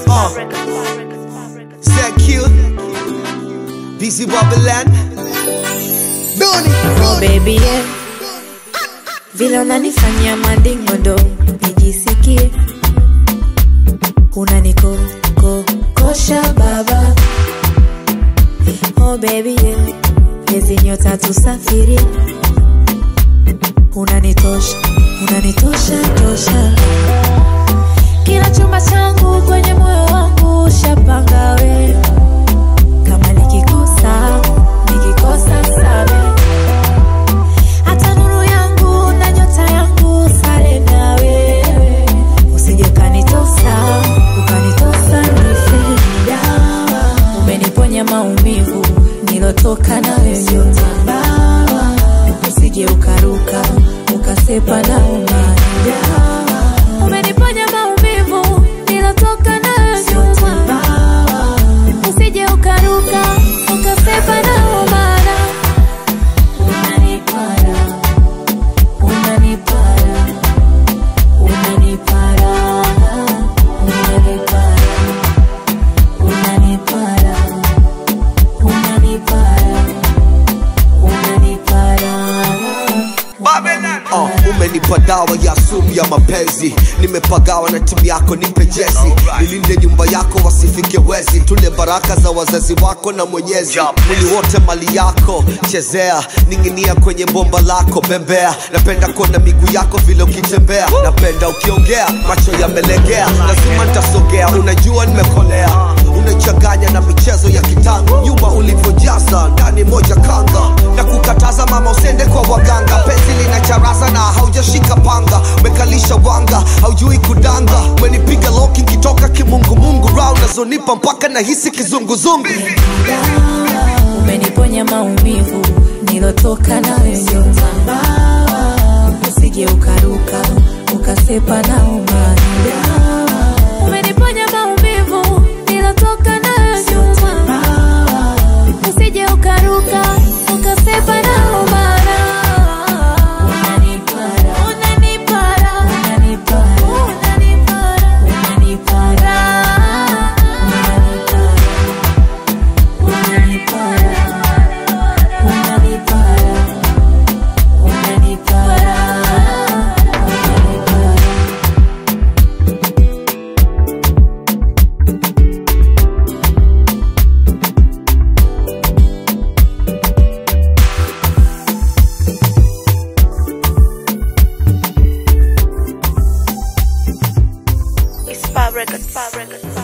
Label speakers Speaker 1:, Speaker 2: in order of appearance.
Speaker 1: Uh, ZQ, BZ Babylon, Doni,
Speaker 2: Oh baby yeah. Vile unanifanyia madingodo nijisikie unaniko ko kosha baba Oh baby yeah. Hizi nyota tusafiri unanitosha unanitosha tosha kila chumba changu kwenye moyo wangu shapanga we kama nikikosa nikikosa sabe hata nuru yangu na nyota yangu sare na wewe usije ukanitosa ukanitosa nife dawa umeniponya maumivu nilotoka nayo yote bawa usije ukaruka ukasepa na umani dawa umeniponya maumivu nilotoka nayo nyuma usije ukaruka ukasepa na umana unanipara unanipara unanipara unanipara unanipara unanipara unanipara
Speaker 1: uh, umenipa dawa ya sumu ya mapenzi nimepagawa na timu yako nipe jezi nilinde nyumba yako wasifike wezi tule baraka za wazazi wako na mwenyezi mwili wote mali yako chezea ning'inia kwenye bomba lako bembea napenda kuona miguu yako vile ukitembea napenda ukiongea macho yamelegea lazima nitasogea unajua nimekolea unachanganya na michezo ya kitango nyuma ulivyojaza ndani moja kanga na kukataza mama usende kwa waganga penzi lina charaza na haujashika panga umekalisha wanga haujui kudanga umenipiga loki nkitoka kimungumungu ra unazonipa mpaka nahisi kizunguzungu
Speaker 2: umeniponya maumivu nilotoka nayo nyuma usije ukaruka ukasepa na umani umeniponya maumivu nilotoka nayo nyuma usije ukaruka ukasepa na umana unanipara unanipara unanipara unanipara unanipara unanipara unanipara unanipara unanipara unanipara
Speaker 3: It's Fab Records, Fab Records.